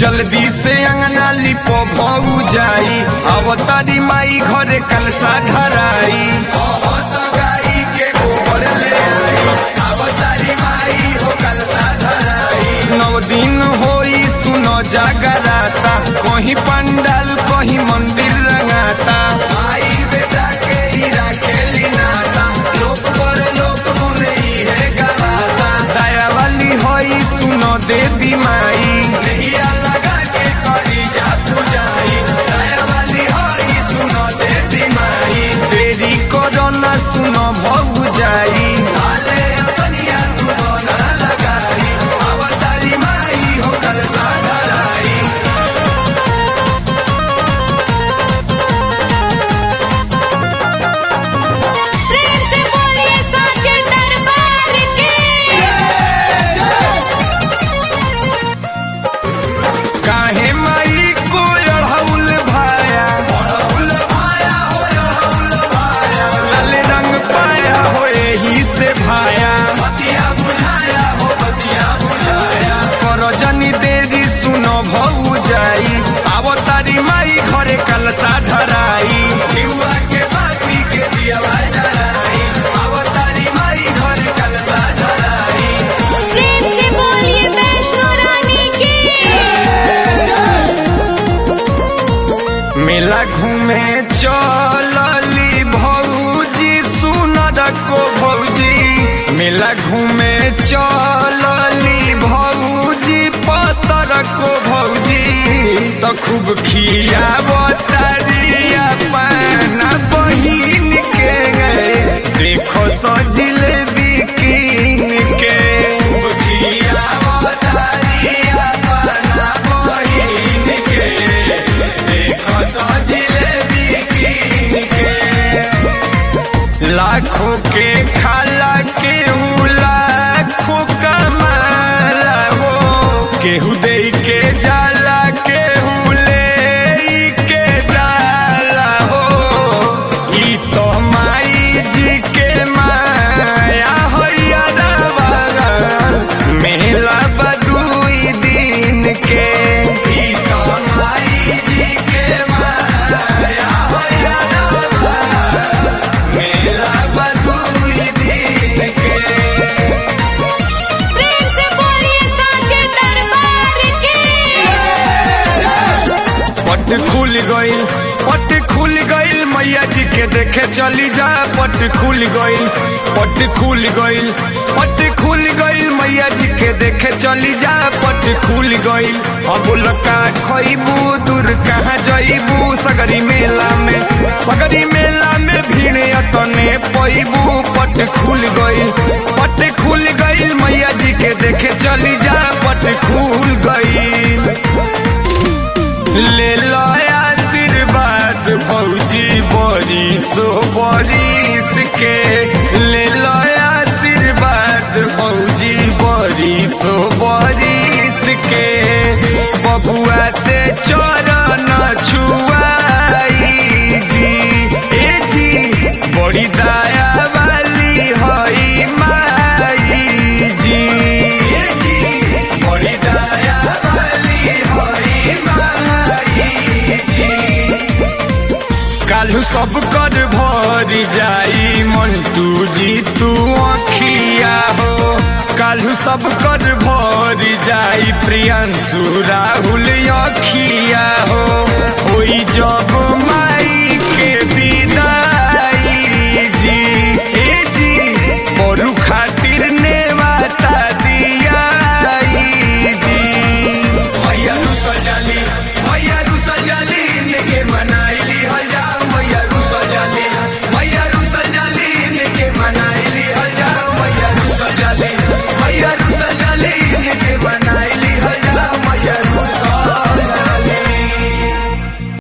जल्दी से अंगना लिपो भऊ जाई अवतारी माई घरे कलसा धराई बहुत गाई के गोबर ले आई अवतारी माई हो कलसा धराई नौ दिन होई सुनो जागराता कहीं पंडाल कहीं मंदिर रंगाता आई बेटा के ही राखेली नाता लोक पर लोक मुने है गवाता दया वाली होई सुनो देवी माई नैया लगा के करी जा पूजाई दया वाली होई सुनो देवी माई देरी करो ना सुनो भग जाई आले असनिया तू ना लगाई अवतारी माई हो कल साधराई प्रेम से बोलिए साचे दरबार की काहे माई को अढ़ौल भाया अढ़ौल भाया हो अढ़ौल भाया लाल रंग पाया हो एही से भाया बतिया बुझाया हो बतिया बुझाया करो जनी देरी सुनो भऊ जाई आवो तारी माई घरे कलसा धराई युवा के बाती के दिया जराई आवो तारी माई घरे कलसा धराई प्रेम से बोलिए वैष्णो रानी की मेला घूमे चलली भौजी सुनर को भौजी मेला घूमे चलली भौजी पतर को भौजी तो खूब खिया बतारिया पाना बहिन के गए देखो सजिले बिकिन के खूब खिया बतारिया पाना बहिन के देखो सजिले बिकिन के लाखों के खाला केहू लाखों कमाला हो केहू दे के जाला केहू ले के जाला हो ई तो माई जी के माया होइया मेला बदुई दिन के ई तो माई जी के माया होइया मेला बदुई दिन के प्रेम से बोलिए साचे दरबार की पट खुल गईल पट खुल गईल मैया जी के देखे चली जा पट खुल गईल पट खुल गईल पट खुल गईल मैया जी के देखे चली जा पट खुल गईल अब लका खइबू दूर कहाँ जइबू सगरी मेला में सगरी मेला में भीड़ अतने पैबू पट खुल गईल पट खुल गईल मैया जी के देखे चली जा पट खुल गईल ले लो आशीर्वाद भौजी बरिसो बरिस के ले लो आशीर्वाद भौजी बरिसो बरिस के बबुआ से चरण छुआई जी ए जी बड़ी दया वाली हई माई जी ए जी बड़ी दया वाली हई माई जी कालू सब कर भर जाई मंटू जी तू अखिया हो कालू सब कर भर जाई प्रियंशु राहुल अखिया हो होई जब